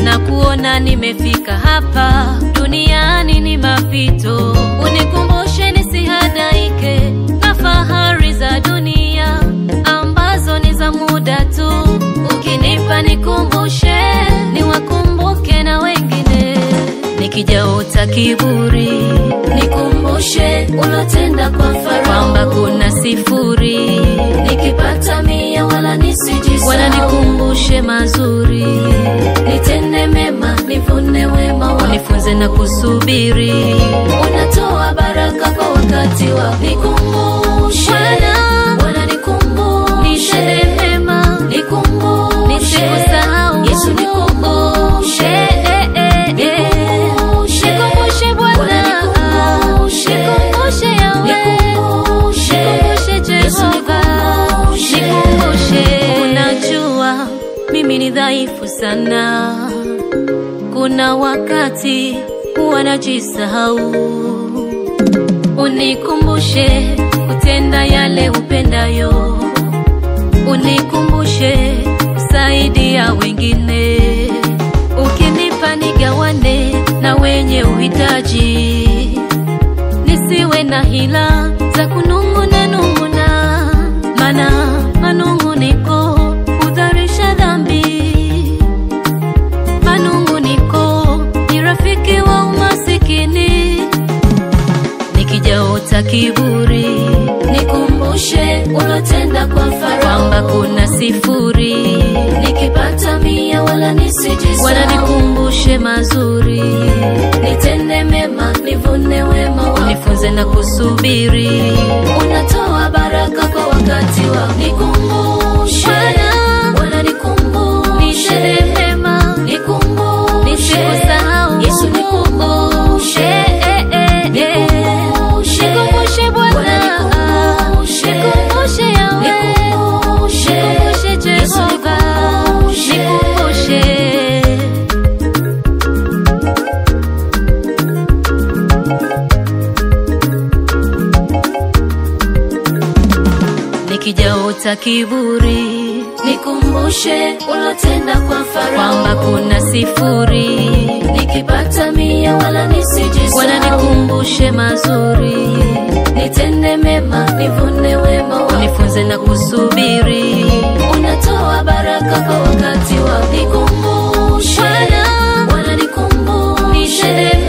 na kuona nimefika hapa duniani ni mapito, unikumbushe nisihadaike na fahari za dunia ambazo ni za muda tu. Ukinipa nikumbushe, niwakumbuke na wengine, nikijaota kiburi Nikumbushe ulotenda kwa Farao, kwamba kuna sifuri, nikipata mia wala nisijisahau. wala nikumbushe mazuri, nitende mema, nivune wema wako. unifunze na kusubiri Unatoa baraka kwa wakati wako. Nikumbushe Bwana, Bwana, nikumbushe nitende mema nikumbushe Nisikusahau. Yesu, nikumbushe Eh, eh, eh, eh. Nikumbushe. Nikumbushe Bwana. Bwana, nikumbushe. Nikumbushe Yahweh. Nikumbushe. Nikumbushe Yesu, Jehova. nikumbushe. Nikumbushe. Unajua mimi ni dhaifu sana, kuna wakati huwa najisahau. Unikumbushe kutenda yale upendayo, unikumbushe kusaidia wengine, ukinipa nigawane na wenye uhitaji, nisiwe na hila za kunung'una nung'una, mana manung'uniko hudharisha dhambi. Manung'uniko ni rafiki wa umasikini, nikijaota kiburi Nikumbushe ulotenda kwa Farao, kwamba kuna sifuri, nikipata mia wala nisijisahau. wala nikumbushe mazuri, nitende mema, nivune wema wako. unifunze na kusubiri Unatoa baraka kwa wakati wako. Nikumbushe Bwana, Bwana, nikumbushe nitende mema nikumbushe Nisikusahau. Yesu, nikumbushe Eh, eh, eh, eh. Nikumbushe. Nikumbushe Bwana. Bwana, nikumbushe. Nikumbushe Yahweh. Nikumbushe. Nikumbushe Yesu, Jehova. nikumbushe. Nikumbushe. Nikijaota kiburi Nikumbushe ulotenda kwa kwamba Farao, kuna sifuri, nikipata mia wala nisijisahau. wala nikumbushe mazuri, nitende mema, nivune wema wako. unifunze na kusubiri Unatoa baraka kwa wakati wako. Nikumbushe Bwana, Bwana, nikumbushe nitende